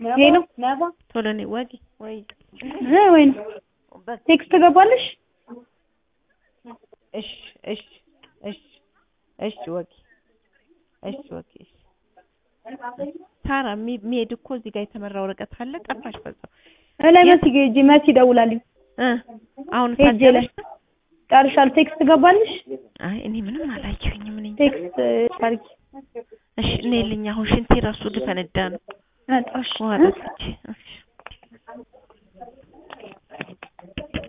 ይሄ ነው ቶሎ ነይ ወጊ ወይ እ ወይ ነው ቴክስት ገባልሽ? እሺ እሺ እሺ እሺ ወጊ እሺ ወጊ እሺ ሳራ የሚሄድ እኮ እዚህ ጋር የተመራ ወረቀት አለ። ጠፋሽ በዛው እላይ መሲ ጋር ሂጂ መሲ ደውላልኝ እ አሁን ሄጄ ላይ ጨርሻል። ቴክስት ገባልሽ? አይ እኔ ምንም አላየሁኝም። እኔ ቴክስት አድርጊ እሺ እኔ ልኝ አሁን ሽንቴ ራሱ ልፈነዳ ነው። መጣሽ ውሃ ጠጥቼ እሺ